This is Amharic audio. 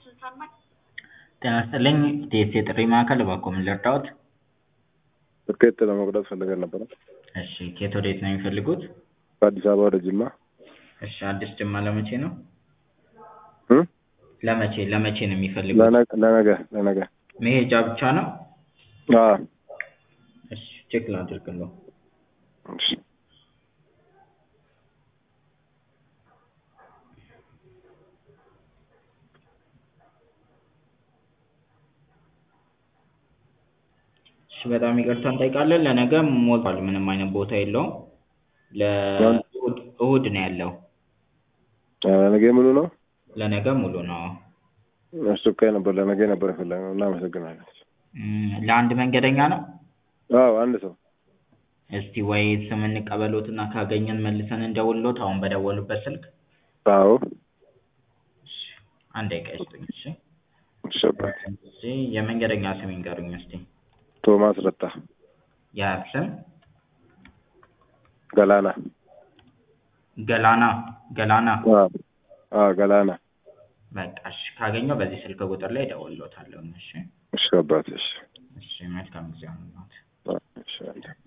ጤና ይስጥልኝ የኢቲኤስ የጥሪ ማዕከል እባክዎ ምን ልርዳዎት? ትኬት ለመቁረጥ ፈልገን ነበረ። እሺ ከየት ወዴት ነው የሚፈልጉት? ከአዲስ አበባ ወደ ጅማ። እሺ አዲስ ጅማ ለመቼ ነው? እም? ለመቼ ለመቼ ነው የሚፈልጉት? ለነገ ለነገ ለነገ። መሄጃ ብቻ ነው? አዎ። እሺ ቼክ ላድርግልዎ። እሺ። እሺ በጣም ይቅርታ እንጠይቃለን ለነገ ሞልቷል ምንም አይነት ቦታ የለውም። ለእሁድ እሁድ ነው ያለው። ለነገ ሙሉ ነው? ለነገ ሙሉ ነው። አስቸኳይ ነበር ለነገ ነበር የፈለግነው እናመሰግናለን። እም ለአንድ መንገደኛ ነው? አዎ አንድ ሰው። እስቲ ወይ ስም እንቀበልዎትና ካገኘን መልሰን እንደውልልዎት አሁን በደወሉበት ስልክ? አዎ። እሺ አንድ ደቂቃ ይስጡኝ እሺ። እሺ አባቴ። እሺ የመንገደኛ ስም ይንገሩኝ እስቲ? ቶማስ ረታ። የአያት ስም? ገላና። ገላና ገላና? አዎ አዎ ገላና። በቃ እሺ ካገኘሁ በዚህ ስልክ ቁጥር ላይ እደውልልዎታለሁ እሺ። እሺ አባቴ እሺ። እሺ መልካም ጊዜ ይሁንልዎት። እሺ